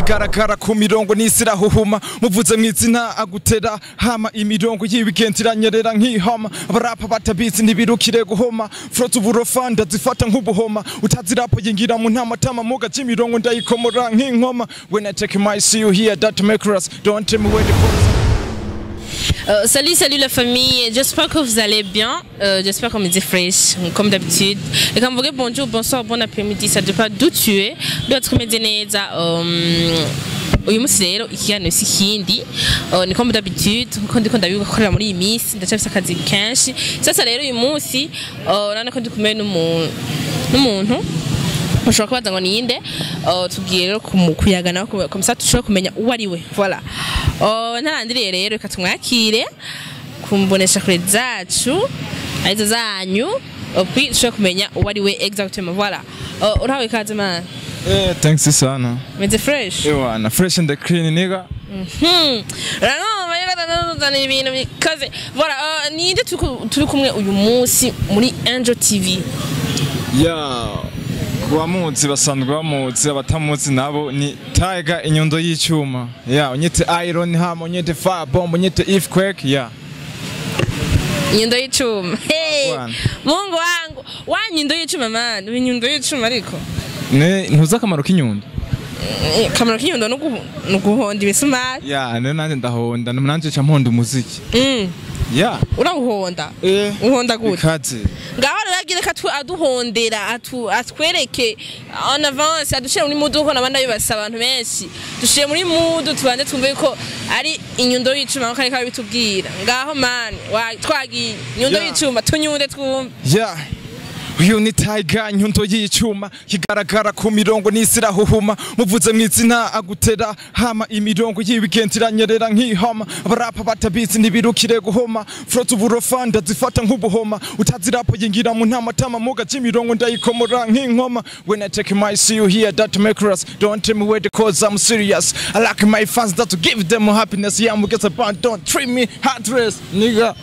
kigaragara ku mirongo n'isi irahuhuma muvuze mw'izina agutera hama imirongo y'ibigenti iranyerera nk'ihama abarapa batabizi ntibirukire guhoma frota uburofa ndazifata nk'ubuhoma utazi rapo yingira mu ntamatama muga c'imirongo ndayikomora nk'inkoma when I take my see you here that make us don't tell me where the photos Euh, salut, salut la famille. J'espère que vous allez bien. Euh, J'espère qu'on me dit fresh, comme d'habitude. Et quand vous dites bonjour, bonsoir, bon après-midi, ça dépend d'où tu es. D'autres me disent uyu munsi rero ikiganiro si ikindi uh, ni comme d'habitude nkuko ndiko ndabikorera muri iyi minsi ndacafise akazi kenshi sasa rero uyu munsi uh, urabona ko ndi kumwe n'umuntu n'umuntu ushobora kubaza ngo ninde uh, tugiye rero kumu- kuyagana komisa dushobora kumenya uwo ari we voilà uh, ntarandiriye rero reka tumwakire kumbonesha kure zacu arizo zanyu uh, puis dushobora kumenya uwo ari we exactement voilà uh, urahawe ikaze mana Eh, thanks sana. meze fresh Ewana, fresh and clean nigga. Hmm. Ranoma yagatandukana ibintu bikaze. Voilà, uh, ninde turi- turi kumwe uyu munsi muri Angel TV. Ya kubamuzi basanzwe bamuzi abatamuzi nabo ni Tiger inyundo y'icyuma. Ya, unyite Iron hama unyite Fire Bomb unyite Earthquake ya. Inyundo y'icuma. Hey. Bwana. Mungu wangu. Wa nyundo y'icuma man. Uyu nyundo y'icuma ariko. Ne ntuzi akamaro k'inyundo. Eh, Kamaro k'inyundo no guhu- no guhonda ibisumari. Ya, ne nanje ndahonda nanje ca mponda umuziki. Mm. Ya. Urawuhonda. Eh. Uhonda gute? Ikaze. ngaho rero agira ko atu- aduhondera atu- atwereke en avance adushire muri mudu kuko nabandi bibasa abantu benshi dushire muri mudu tubanze twumve ko ari inyundo y'icuma nkuko ariko bitubwira ngaho mani wa- twagiye inyundo Yeah. y'icuma tunyunde twumve Ya. Uyu ni Tiger inyundo y'icyuma kigaragara ku mirongo n'isi irahuhuma muvuze mw'izina agutera hama imirongo y'ibigenti iranyerera nk'ihama abarapa batabizi ntibirukire guhoma frota uburofa ndazifata nk'ubuhoma utazi rapo yingira mu ntamatama muga c'imirongo ndayikomora nk'inkoma when I take my see you here that make us don't tell me where the cause I'm serious I like my fans that to give them happiness yeah I'm get a band don't treat me heartless nigga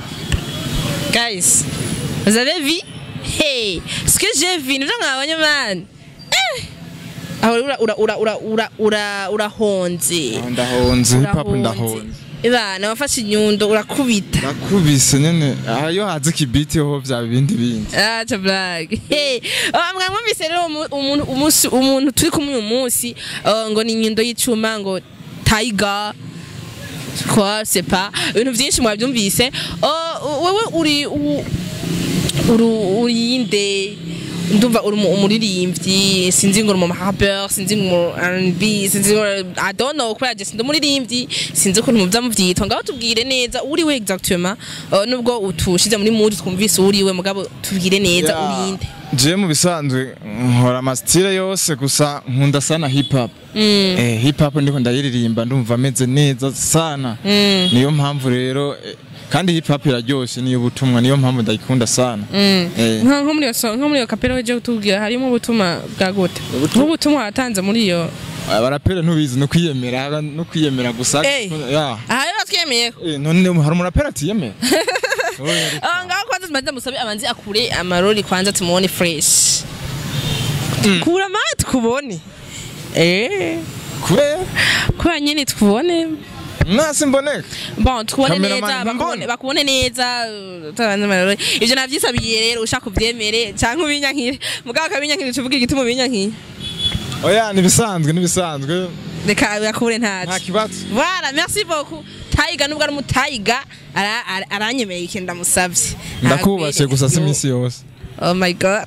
guys vous avez vu hey ce que j'ai vu nivyo mwabonye mani eh aho ura ura ura ura ura ura urahonze ndahonze hip hop Urahonze. ndahonze ibana wafashe inyundo urakubita nakubise nyene aha iyo haze ikibiti ho vya bindi bindi acha blague hey oh, mwamwumvise rero umu- umuntu umunsi umuntu turi kumwe uyu munsi uh, ngo ni inyundo y'icuma ngo tiger quoi c'est pas ibintu byinshi mwabyumvise uh, wewe uri u- uri urinde ndumva uri umu- umuririmbyi sinzi ngo uri umu rapper sinzi ngo uri R&B sinzi ngo I don't know kubera je sindi umuririmbyi sinzi ukuntu muvya muvyitwa ngaho tubwire neza uri we exactement uh, nubwo utushize muri mood twumvise uri we mugabo tubwire neza Ya, urinde je mu bisanzwe nkora amasitire yose gusa nkunda sana hip hop eh, hip hop ndiko ndayiririmba ndumva ameze neza sana niyo mpamvu rero eh, kandi hip hop iraryoshe niyo butumwa niyo mpamvu ndayikunda sana Eh, nka nko muri iyo so- nko muri iyo kapera weje kutubwira harimo ubutumwa bwa gute nk'ubutumwa watanze muri iyo abaraperi ntubizi no kwiyemera no kwiyemera gusa Eh. ya aha rero twiyemeye Eh, none hari umuraperi atiyemera Oya, Ah, ngaho kwanza tumaze musabe abanzi akure amarori kwanza tumuone fresh kura mawe tukubone eh kubera kura nyine tukubone nasi mboneka bon tukubone Cameraman neza mbona. bakubone bakubone neza uh, utabanze amarori ivyo navyisabiye rero ushaka uvyemere canke ubinyankire mugabo akabinyankire tuvuge igituma ubinyankiye oya nibisanzwe nibisanzwe reka yakure nta ntaco kibazo Voilà, merci beaucoup. Taiga nubwo ari umutayiga ara- ara- aranyemereye ikintu ndamusavye. ndakubashe gusa si iminsi yose Oh my god.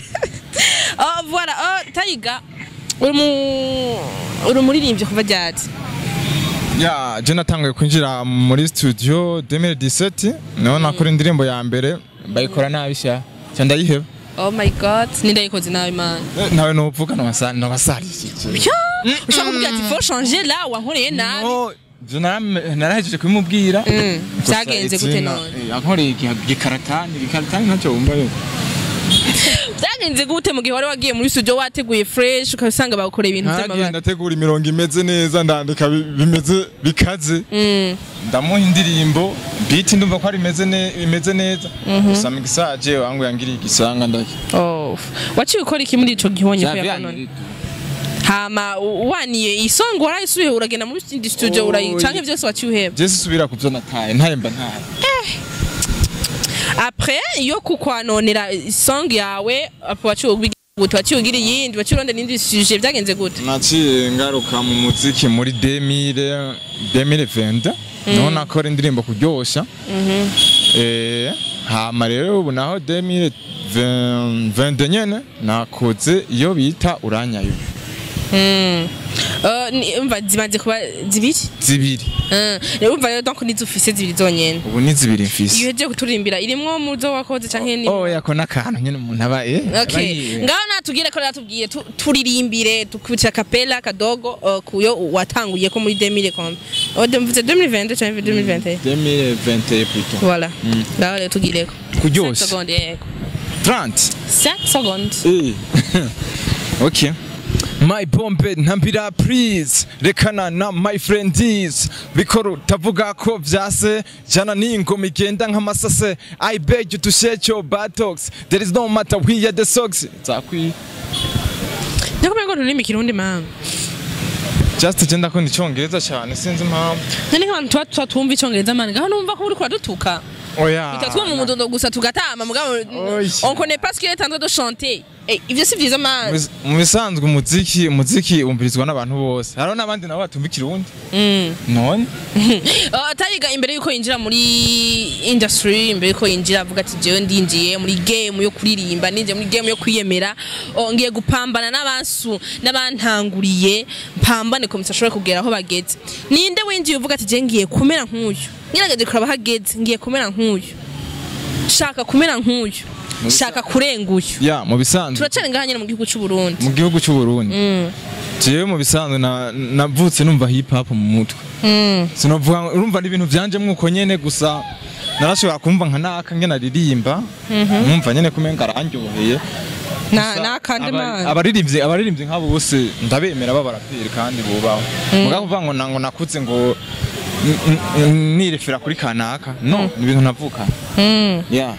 oh voilà, oh Taiga uri mu uri umuririmbyi kuva ryari? ya je natanguye kwinjira muri studio 2017 niho nakora indirimbo ya mbere bayikora nabi sha cya ndayiheba Oh my god, nindayikoze nawe man. Eh, nawe nuvuga nabasarishije Pyo! Ushaka kumbwira ati faut changer là wankoreye nabi. No, je naram- narahejeje kubimubwira Mm, Gusa vyagenze gute izina, none? eh, yankoreye igiha- igikaratani igikaratani ntacyo wumva yo Vyagenze gute mu gihe wari wagiye muri studio wateguye fresh ukasanga bagukoreye ibintu naragiye by'amabara. ndategura imirongo imeze neza ndandika bi- bimeze bikaze Mm. ndamuha indirimbo beat ndumva ko ari imeze ne- imeze neza gusa mixage wangu yangiriye igisanga ndaki Oh. Waciye ukora iki muri ico gihonye kuya none? hama u- waniye isongo warayisubiye uragenda muri indi studio Oh, urayi canke ye- vyose waciye uheba je sisubira kuvyo nataye ntahemba ntaye après iyo kukwanonera isong yawe apo waciye ubigira gute waciye ugira iyindi waciye urondera indi sujet vyagenze gute naciye ngaruka mu muziki muri 2000 2020 niho nakora indirimbo kuryosha eh hama rero ubu naho 2020 nyene nakoze iyo bita uranyayo Mm. Uh, ni- umva zimaze kuba zibiri zibiri Mm. rero umva rero donc nizo ufise zibiri zonyene ubu ni zibiri iyo mfise uhejeje kuturirimbira irimwo muzo wakoze canke ni oh yako n'akantu nyene umuntu aba eh aba Okay. yiwe. Ngaho natubwire ko natubwiye tu- turirimbire tukubitira kapela kadogo uh, kuyo watanguye ko muri 2000 kombe. Oh, mvuze 2020 canke 2021. 2021 plutôt Voilà. Ngaho rero tugireko. kuryosha 5 secondes yego. 30 5 secondes. Eh. okay my bombe ntambira please rekana na my friends bikoro tavuga ko vyase jana n'ingoma igenda nk'amasase i beg you to share your buttocks there is no matter we are the socks zakwi Ndakumenya ko nturimi kirundi mama. just genda ko icongereza cyane sinzi impamvu Nani nk'abantu tuba tuba twumva icongereza mani ngaho numva ko uriko uradutuka. oya Bitatuma mu mudondo gusa tugatama mugabo Oy. on connaît pas ce qu'il est en train de chanter. Eh, ivyo si vyiza mani. Mu- mu bisanzwe umuziki umuziki wumvirizwa n'abantu bose hariho n'abandi nabo batumva ikirundi Mm. none Uh, tayiga imbere yuko yinjira muri industry imbere yuko yinjira avuga ati jewe ndinjiye muri game yo kuririmba ninjiye muri game yo kwiyemera oh, ngiye gupambana n'abansu n'abantanguriye mpambane ko musashobora kugera aho bageze ninde winjiye uvuga ati je ngiye kumera nk'uyu ngerageje kuraba hageze ngiye kumera nk'uyu shaka kumera nk'uyu shaka kurenga uyu ya mu bisanzwe turacana ngaha nyine mu gihugu c'u Burundi mu gihugu cy'u Burundi Mm. jewe mu bisanzwe na- navutse numva hip hop mu mutwe Mm. sinovuga ngo- urumva n'ibintu byanje mwuko nyene gusa narashobora kumva nka naka ngena aririmba numva nyene kumenga arandyoheye na Gusa nakande aba- man abaririmbyi abaririmbyi nk'abo bose ndabemera b'abaraperi kandi bubaho mugabo kuvuga ngo nango nakuze ngo n- n- nirefera kuri kanaka no ni ibintu navuka Mm. yeah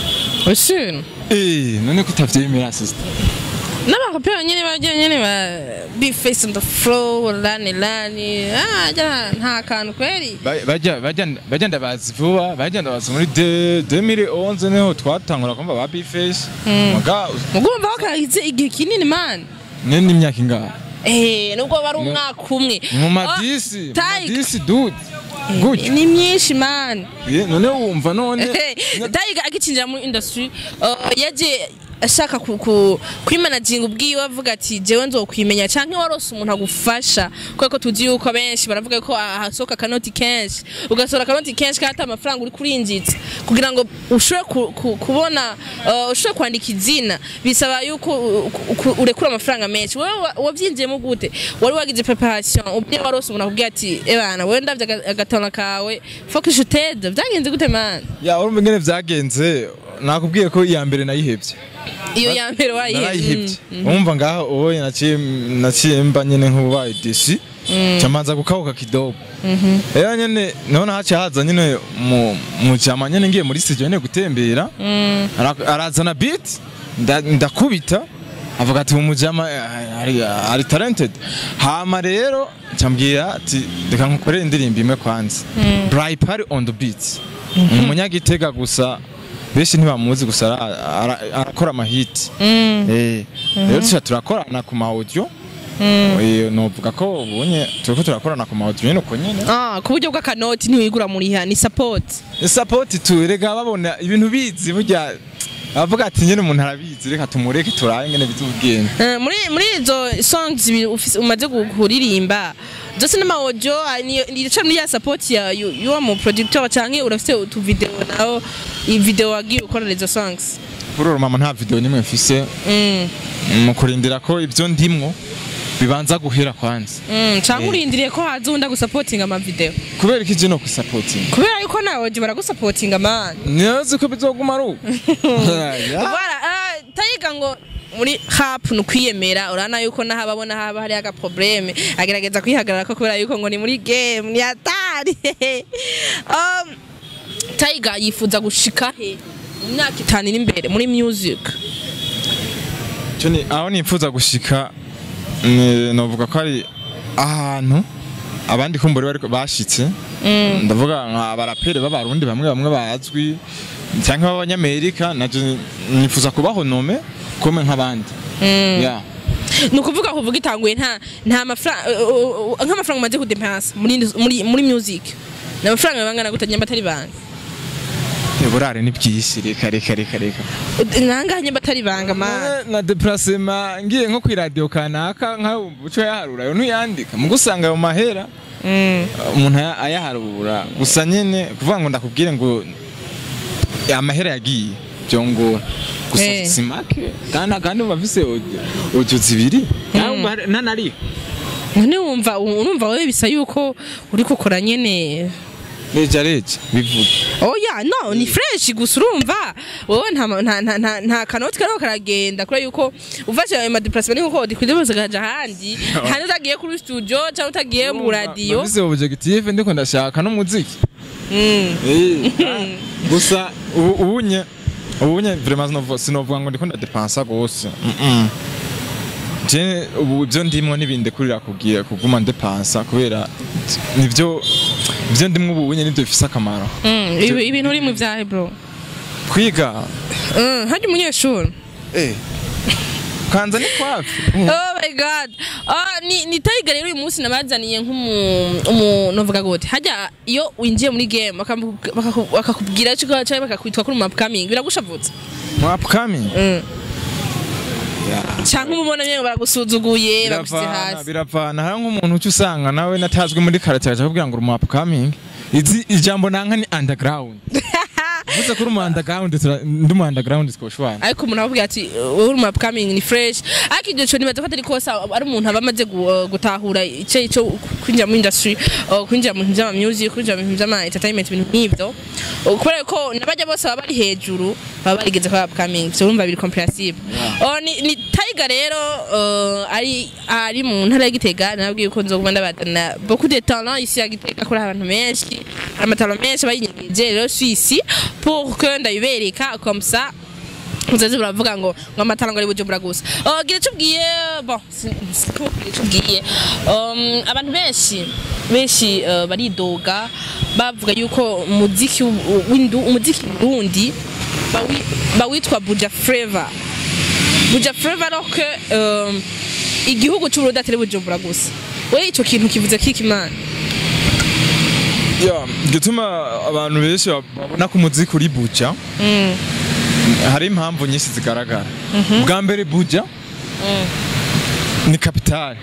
Ushin. eh none ko utavyemera sister n'abakopera nyene bagira nyene ba be face on the floor lani lani ah ja nta kantu kweli Ba- bajya bajya bajya ndabazi vuba bajya ndabazi muri de- 2011 niho twatangura kumva ba Bface mugabo mugumva wakahize igihe kinini man ne n'imyaka ingahe eh nubwo bari umwaka umwe mu Ah, madisi mu Tayiga. madisi dude gutyo ni myinshi man Ye, none wumva none Tayiga agicinjira muri industry uh, yaje ashaka ku- ku- kwimanaginga ubwiwe avuga ati jewe nzokwimenya canke warose umuntu agufasha kubera ko tuzi yuko benshi baravuga ko hasohoka akanoti kenshi ugasohora akanoti kenshi kandi ata amafaranga uri kurinjitsa kugira ngo ushobore ku- ku- kubona uh, ushobore kwandika izina bisaba yuko u- u- urekura amafaranga menshi wewe wa- wavyinjiyemo gute wari wagize preparation ubwiye warose umuntu akubwira ati ebana wewe ndavye aga- agatona kawe focus utede vyagenze gute man ya urumva ingene vyagenze nakubwiye ko iya mbere nayihebye iyo ya mbere wayihebye narayihebye wumva ngaho ubu naciye naciye mba nyene nk'ubaye disi camanza gukabuka kidogo rero nyene niho nahaciye haza nyene mu mu jama nyene ngiye muri studio nyene gutembera Ara- arazana beat nda- ndakubita avuga ati umujama eh, ari, ari talented hama rero ncambwira ati reka nkukorere indirimbo imwe kwanza Bright Party on the beat ni umunyagitega gusa benshi ntibamuzi gusa ara- ara- arakora amahiti Eh, rero tuca turakorana ku ma audio Eh, novuga ko ubunye turiko turakorana ku ma audio nyene uko nyene Ah, ku buryo bw'akanoti ntiwigura muriha ni support ni support tu rega babona ibintu bizi burya avuga ati nyene umuntu arabizi reka tumureke turabe ngene bizubwenge Eh, muri muri izo songs zibiri ufise- umaze gu- kuririmba zose n'amawojo nica muri ya support ya yu- y'uwo mu producteur canke urafise utu video naho i video wagiye ukorera izo songs kuri uru mama nta video nimwe mfise Mm, mu kurindira ko ibyo ndimwo bibanza guhera kwanza mm, canke Eh. urindiriye ko haza uwundi agusapotinga ama video kubera iki je no kusapotinga kubera yuko nawe je baragusapotinga man niyozi ko bizoguma ari uko Ya. Voilà, ah, tayiga ngo muri hap ni ukwiyemera urabona yuko naho ababona haba hari aga probleme agerageza kwihagarara ko kubera yuko ngo ni muri game ni hatari um, tayiga yifuza gushika he mu myaka itanu iri imbere muri music Cyo ni aho nifuza gushika ni- novuga ko ari ahantu abandi kumbura bari bashitse ndavuga nka barapere b'abarundi bamwe bamwe bazwi cyangwa b'abanyamerika naje nifuza kubaho nome kome nk'abandi yeah. ni ukuvuga kuvuga itanguye nta nta mafaranga nk'amafaranga umaze kudepansa muri muri muri music ni amafaranga bangana gute nyamba atari banga burare ni byinshi reka reka reka reka nangahe nyamba atari banga man na deplacement ngiye nko ku radio kanaka nka uco yaharura yo ntuyandika mu gusanga ayo mahera umuntu aya- ayaharura gusa nyene kuvuga ngo ndakubwire ngo amahera yagiye byongora gusa Eh. si make kandi kandi uba afise audio zibiri nanari none wumva urumva wowe bisa yuko uri gukora nyene reja reja bivuga oya no ni fresh gusa urumva wowe nta ma- nta nta nta, nta kanoti kariho karagenda kubera yuko uvashe ayo madeplacement niko udikwiye bose kaja ahandi handi utagiye kuri studio cyangwa utagiye mu radio Nafise objective ndiko ndashaka n'umuziki Mm. Eh, gusa ubu ubunye ubunye vraiment sinovuga sinovuga ngo ndiko ndadepensa gose Mm-mm. je ubu ibyo ndimwo n'ibindi kurira kugira kuguma ndepensa kubera nivyo ibyo ndimwo ubu bunye nivyo bifise akamaro Mm, ibi- ibintu uri mu vyahe bro kwiga Mm, harya umunyeshuri eh kanza ni kwafi oh my god ah ni ni Tiger rero uyu munsi nabazaniye nk'umu umu novuga gute hajya iyo winjiye muri game bakamu- bakaku- bakakubwira cyo cyangwa bakakwitwa kuri map coming biragushavutse mu upcoming mm. Yeah. cyangwa umubona nyine baragusuzuguye bagushyze biravana hasi biravana hari nk'umuntu uca usanga nawe natazwi muri karate aja kubwira ngo uri mu upcoming izi ijambo nanka ni underground Uvuze ko uri mu underground tura- ndi mu underground twoshwana ariko umuntu avuga ati wowe uri map coming ni fresh ariko iryo cyo nibaza ko atari kosa ari umuntu aba amaze gu- uh, gutahura icyo icyo kwinjira mu industry uh, kwinjira mu bintu by'ama music kwinjira mu bintu by'ama entertainment ibintu nk'ibyo Uh, kubera ko nabajya bose baba bari hejuru baba barigeze kwa upcoming so urumva biri comprehensive Oh, ni, ni Tiger rero uh, ari ari mu ntara ya Gitega nabwiye ko nzoguma ndabadana beaucoup de talent ici ya Gitega kuri abantu menshi amatalo menshi bayinyigije rero suis ici pour que ndabibereka comme ça muzazi baravuga ngo ngo amatara ngo ari bujumbura gusa uh, gira icyo ubwiye bon si- si- ko gira icyo ubwiye um, abantu benshi benshi uh, baridoga bavuga yuko umuziki w- w'indu umuziki wundi bawi- bawitwa buja flavor buja flavor alors que um, igihugu cy'uburundi atari bujumbura gusa we icyo kintu kivuze kiki mana Yeah, gituma abantu benshi babona ko umuziki uri buja hari impamvu nyinshi zigaragara bwa mbere buja ni kapitale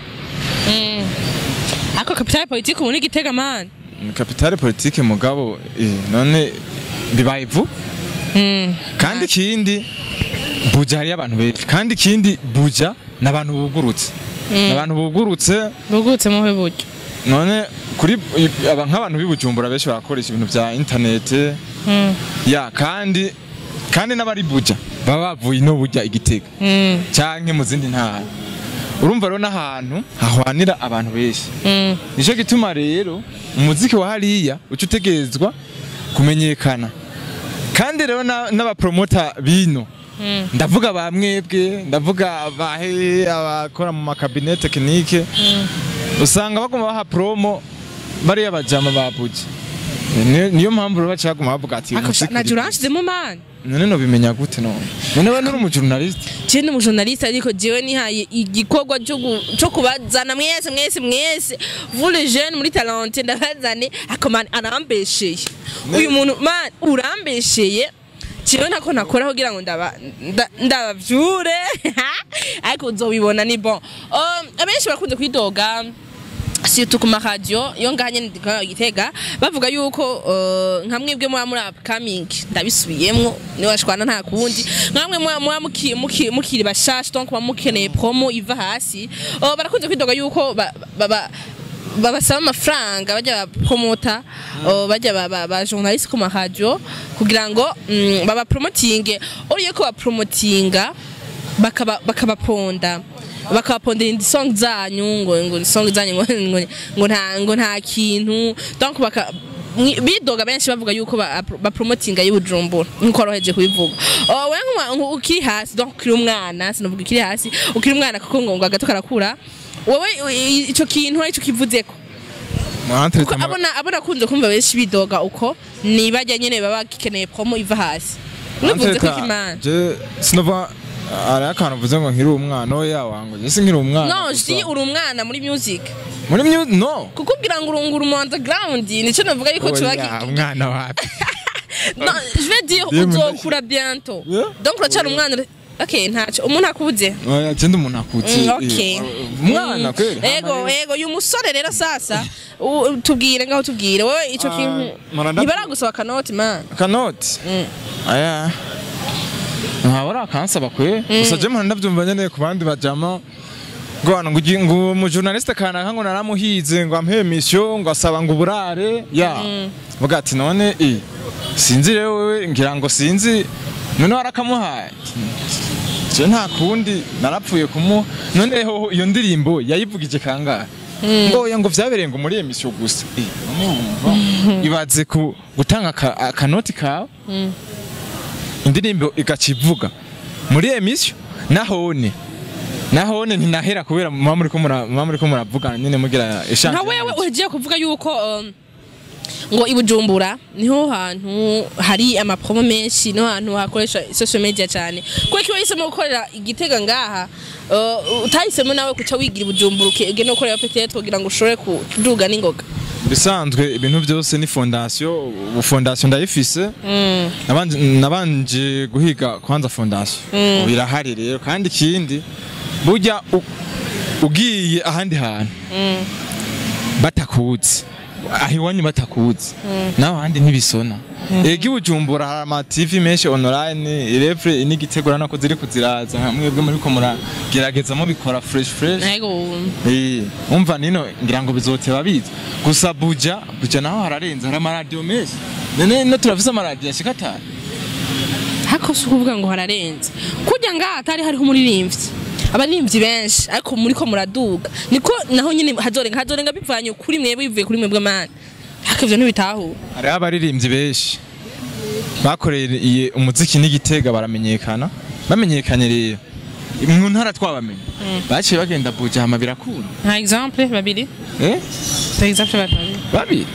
ariko kapitale politiki ubu ni gitega man ni kapitale politike mugabo eh, none bibaye ivu kandi ikindi buja hariyo abantu benshi kandi ikindi buja ni abantu bugurutse ni abantu bugurutse bugutse muhe buryo none kuri aba nk'abantu b'ibujumbura benshi barakoresha ibintu bya interinete ya kandi kandi n'abari buja baba bavuye no burya igitega canke mu zindi ntara urumva rero n'ahantu hahwanira abantu benshi nico gituma rero umuziki wa hariya uca utegerezwa kumenyekana kandi rero na- n'abapromota bino ndavuga ba mwebwe ndavuga bahe abakora mu makabine tekinike usanga baguma baha promo bariya bajama ba buja Ni- niyo mpamvu rero baca baguma bavuga ati umuziki na uri jura buja. hanshizemo man none nobimenya gute none none we nuri umujurnaliste je ni umujournaliste ariko jewe nihaye igikorwa cyo gu- cyo kubazana mwese mwese mwese vous les jeunes muri talente ndabazane ako man arambesheye uyu muntu man urambesheye jewe ntako nakora kugira ngo ndaba nda- ndabavyure ariko uzobibona ni bon Um, abenshi barakunze kwidoga surtout ku maradiyo iyo ngaha nyene ndikora gitega bavuga yuko uh, nka mwebwe muba muri upcoming ndabisubiyemwo niwe washwana nta kundi nka mwe muba muba muki- muki- mukiri bashasha donc muba mukeneye promo iva hasi uh, barakunze kwidoga yuko ba- ba- ba- babasaba amafaranga bajya bapromota uh, bajya ba- ba ba journaliste ku maradiyo kugira ngo mm, babapromotinge uriye ko bapromotinga bakaba bakabaponda bakabapondera indi song zanyu ngo ngo song zanyu ngo ngo ngo nta ngo nta kintu donc baka mwi- bidoga benshi bavuga yuko ba, ba promotinga y'ubujumbura nkuko waroheje kubivuga oh, we nk'uma- nku- ukiri hasi donc ukiri umwana sinavuga ukiri hasi ukiri umwana kuko ngo ngo agato karakura wowe i- ico kintu ari cyo kivuzeko Mwantereta kuko ama- abona abona kunze kumva benshi bidoga uko nibajya nyene baba gikeneye promo iva hasi mwivuze ko Mwantereta, imana je sinova ari akantu uvuze ngo nkiri umwana oya wangu je sinkiri umwana no gusa. si uri umwana muri music muri myu no kukubwira ngo urungura mu underground nico navuga yuko Oya, tuba umwana wapi No, je vais dire Ndiye uzokura bientôt. Yeah. Donc uracyari umwana. Okay, ntacyo. Umuntu akubuze. oya je ndi umuntu akutse Mm, eh, okay. umwana Mm. kweli Ego, ego, uyu musore rero sasa u- tubwire ngaho tubwire wowe ico Ah, kintu maranda- ntibaragusaba kanoti man. kanoti Mm. aya ntawe arakansaba kwe gusa je mpora ndabyumva nyene ku bandi bajama ngo hano ngo ugi- ngo umujournaliste kanaka ngo naramuhize ngo ampe mission ngo asaba ngo uburare ya vuga ati none i sinzi rero wewe ngira ngo sinzi none warakamuhaye je nta kundi narapfuye kumuha none hoho iyo ndirimbo yayivugije kangahe ngo oya ngo vyabereye ngo muri emission gusa Eh, none wumva ibaze ku gutanga aka- akanoti kawe indirimbo igacivuga muri emission nahone nahone ntinahera kubera muba muriko mura- muba muriko muravugana nyene mugira eshanje Nka wewe ugiye kuvuga yuko um, ngo ibujumbura niho hantu hari amapromo menshi niho hantu hakoresha social media cyane kuko iyo wahisemo gukorera igitega ngaha uh, utahisemo nawe kuca wigira ibujumbura ugenda ukorera petete kugira ngo ushobore kuduga n'ingoga bisanzwe ibintu byose ni fondation ubu fondation ndayifise nabanje nabanje guhiga kwanza fondation ubu irahari rero kandi ikindi burya u- ugiye ahandi hantu batakuzi aho iwanyu batakuzi nawe ahandi ntibisona ega ibujumbura hari ama TV menshi online irevure n'igitegura nako ziri kuziraza mwebwe muriko muragerageza mubikora fresh fresh Ego Eh, umva nino ngira ngo bizoteba biza gusa buja buja naho hararenze hari amaradiyo menshi none no turafise amaradiyo ashika atanu hako si ukuvuga ngo hararenze kujya ngaha hatari hariho umuririmbyi abaririmbyi benshi ariko muri ko muraduga niko naho nyine hazorenga hazorenga bivanye kuri mwebwe bivuye kuri mwebwe mani hako ivyo ntibitahura hariho abaririmbyi benshi bakoreye umuziki n'igitega baramenyekana bamenyekanye rero mu ntara twabamenye baciye bagenda buja hama birakunda nka exemple babiri eh par exemple babiri babiri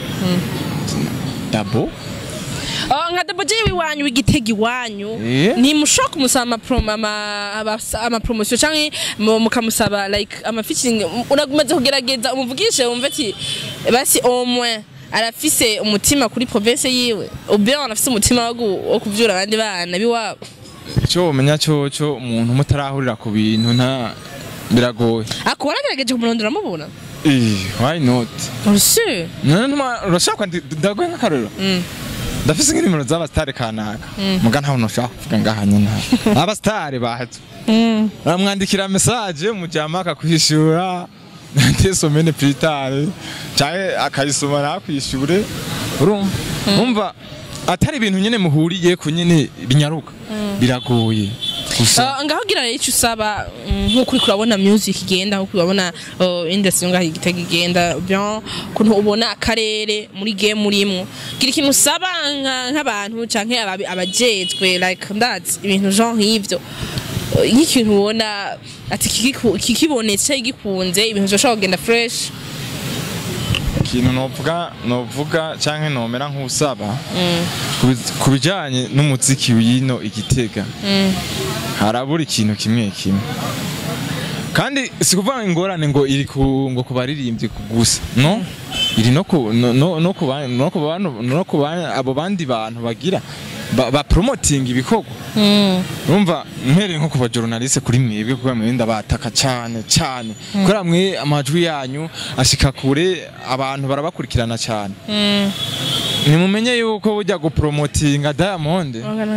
dabo Oh, nka Double J wiwanyu w'igitega iwanyu Eh? ntimushobora kumusaba amapromo ama- abasa- amapromosiyo canke mu- mukamusaba like amafeaturing uragumaze kugerageza umuvugishe wumve ati basi au moins arafise umutima kuri province yiwe ubien arafise umutima wo gu- wo kuvyura abandi bana biwabo icyo womenya cyoco umuntu mutarahurira ku bintu nta biragoye ako waragerageje kumurondera mubona eh why not urusure none ntuma urashaka kwandi ndagoye nk'akarorero ndafise nk'inimero z'abasitari kanaka muga ntawe ntushaka kuvuga ngaha nyine abasitari bahatse baramwandikira mesaje mujyama akakwishura ndesomene piritari canke akayisoma ntakwishure urumva umva atari ibintu nyene muhuriye ku nyene binyaruka biragoye gusa Uh, ngaho gira rero icyo usaba mm, nk'uko uriko urabona music igenda nk'uko urabona uh, industry ngaho igitega igenda bien kuntu ubona akarere muri game urimo gira ikintu usaba nka- nk'abantu canke ababi- abajejwe like ndazi ibintu genre nk'ivyo Uh, nk'ikintu ubona ati kikiku- kikibonetse gikunze ibintu byoshobora kugenda fresh ikintu novuga novuga canke nomera nk'usaba kubi- ku bijanye n'umuziki w'ino igitega harabura ikintu kimwe kimwe kandi si kuvuga ingorane ngo iri ku ngo ku baririmbyi ku- gusa no iri no ku no no no ku ba- no ku bantu no ku ba- abo bandi bantu bagira ba, ba promoting ibikorwa urumva mpereye nko ku bajournaliste kuri mwebwe kuko mwebwe ndabataka cyane cyane kubera mwe amajwi yanyu ashika kure abantu barabakurikirana cyane nimumenye yuko bujya gupromotinga Diamond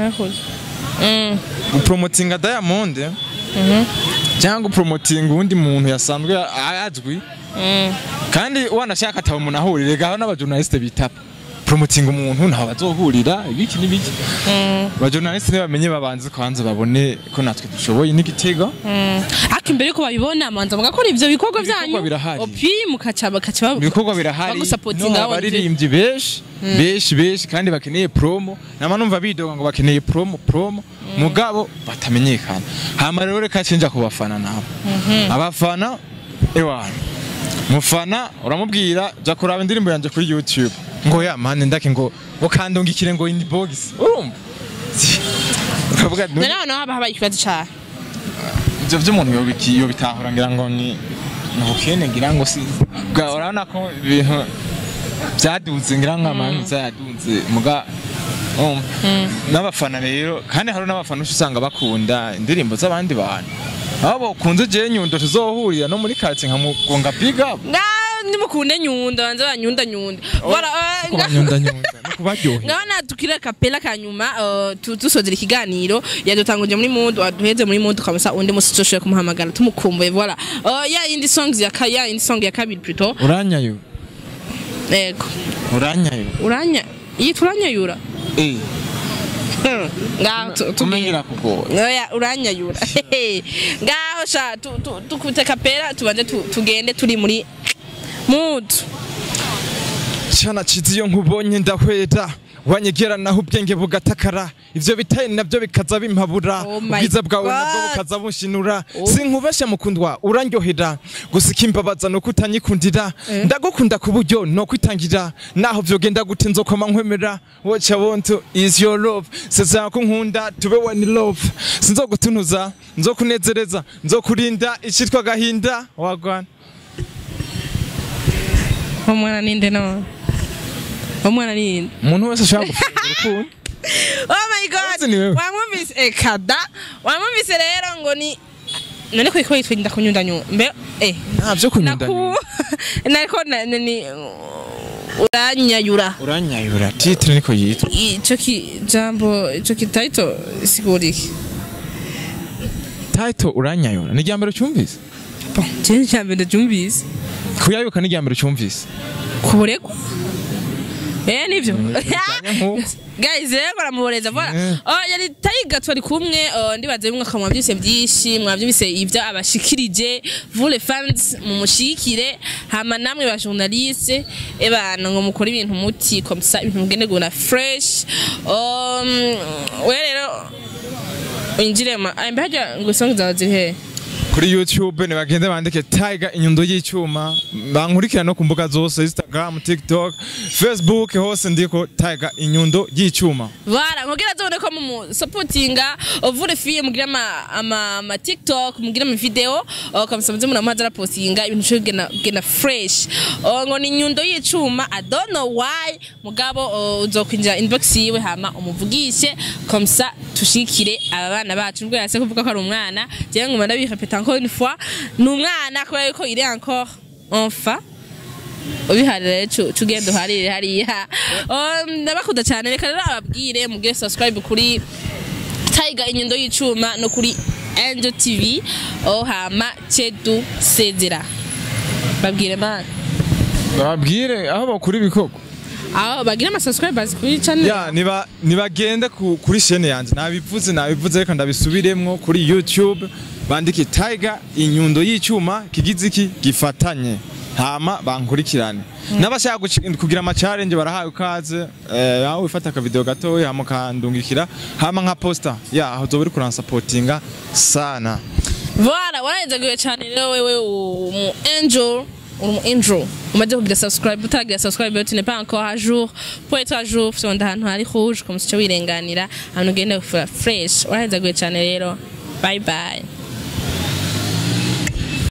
Mm. gupromotinga Diamond cyangwa gupromotinga uwundi muntu yasanzwe azwi Mm. kandi wanashaka ataba umuntu ahurire gaho n'abajournaliste bitapa promotinga umuntu ntaho bazohurira ibiki n'ibiki Mm. abajournaliste ntibamenye babanze kwanza babone ko natwe dushoboye n'igitega ariko imbere yuko babibona manza mugakora ivyo bikorwa vyanyu birahari. opi mukaca bakaca ibikorwa birahari bagusapotinga no, abaririmbyi benshi benshi benshi kandi bakeneye promo nama numva bidoga ngo bakeneye promo promo mugabo batamenyekana hama rero reka cenja ku bafana nabo abafana ewana mufana uramubwira jya kuraba indirimbo yanjye kuri youtube ngo ya mani ndake ngo ngo kandungikire ngo inbox urumva ukavuga ati, noneho naho haba habaye ikibazo cyane ibyo by'umuntu yobiki- yobitahura ngira ngo ni ni ubukene ngira ngo si bwa urabona ko ibintu byaduze ngira ngo amanza yaduze muga um, n'abafana rero kandi hari n'abafana uca usanga bakunda indirimbo z'abandi bantu aho bakunze jewe nyundo tuzohurira no muri kati nkamugonga big up ngaho nimukunde nyunda banze banyunda nyunda Voilà, eh, nga- kubanyunda nyunda no kubaryohera ngaho natukira kapela kanyuma eh, tu- dusozera ikiganiro yadutanguje muri mood waduheze muri mood ukamusa undi musi tushobora kumuhamagara tumukumbuye voilà Eh, ya indi songs ya ka- ya indi song ya kabiri plutôt uranyayo yego uranyayo uranya iyi turanyayura eh Hmm, ngaho tu- tubwire. tumenyera kugora Oya uranyayura ngaho sha tu- tu- tukubite kapera tubanze tu- tugende turi muri mood Chana chizi iyo nkubonye ndahwera wanyegera naho ubwenge bugatakara ivyo bitaye navyo bikaza bimpabura Oh my ubwiza bwawe nabwo God. bukaza bunshinura sinkubeshe mukundwa urandyohera gusa ikimbabaza nuko utanyikundira ndagukunda ku buryo no kwitangira naho vyogenda gute nzokoma nkwemera what I want is your love sezera ko nkunda tube one love sinzogutunuza nzokunezereza nzokurinda icitwa gahinda wagwana umwana ninde no umwana ninde umuntu wese ashaka gufungura urukundo oh my god Wazi ni wewe. wamwumvise eh kada wamwumvise rero ngo ni none ko iko yitwa ndakunyunda nyunda mbe eh ntabyo kunyunda naku nariko na- na- ni uranyayura uranyayura titire niko yitwa ico ki jambo ico ki title sigura iki taito uranyayura ni irya mbere ucyumvise bon je jambo ndabyumvise kuyayuka ni irya mbere ucyumvise kuburegwa eh nivyo bijanye nk'uko. guys rero baramuboreza voilà Mm. oh yari tayiga twari kumwe oh, ndibaza bimwe akamwa byose byinshi mwabyumvise ibyo abashikirije vous les fans mumushikire hama namwe ba journaliste ebana ngo mukore ibintu muti comme ça ibintu mugende gona fresh um, we rero winjire ma ambe hajya ngo song zawe ziri hehe kuri youtube nibagende bandike tiger inyundo y'icyuma bankurikira no ku mbuga zose instagram tiktok facebook hose ndiko tiger inyundo y'icyuma Voilà, nkugira zone ko mu supportinga ovure fille mugira ama ama, ama TikTok, mugira ama video, uh, comme ça muzimuna muhaza postinga ibintu cyo gena gena fresh. Uh, ngo ni nyundo y'icuma, I don't know why, mugabo uh, uzokwinjira inbox yiwe hama umuvugishe comme ça tushikire aba bana bacu nubwo yase kuvuga ko ari umwana, je nguma ndabirepeta encore une fois, ni umwana kubera yuko il est encore enfant ubiharire tugenda uharire hariya Um, ndabakunda cyane reka rero ababwire mugire subscribe kuri Tiger inyundo y'icuma no kuri Angel TV oh hama cedu sezera babwire man bababwire aho bakura ibikoko aho bagira ama subscribers kuri channel ya niba nibagende ku- kuri shene yanjye nabivuze nabivuze reka ndabisubiremwo kuri youtube bandike tiger inyundo y'icyuma kigize iki gifatanye hama bankurikirane n'abashaka guci- kugira ama challenge barahawe ikaze eh, aho wifata akavideo gatoya hama ukandungikira hama nka poster ya aho uzoba uri kuransapotinga sana Voilà, warahezagiwe cyane rero wewe umu angel uri umu angel umaze kugira subscribe utagira subscribe tu n'es pas encore à jour pour être à jour sonda ahantu hari rouge comme si cyo wirenganira ahantu ugenda gufura fresh warahezagiwe cyane rero bye bye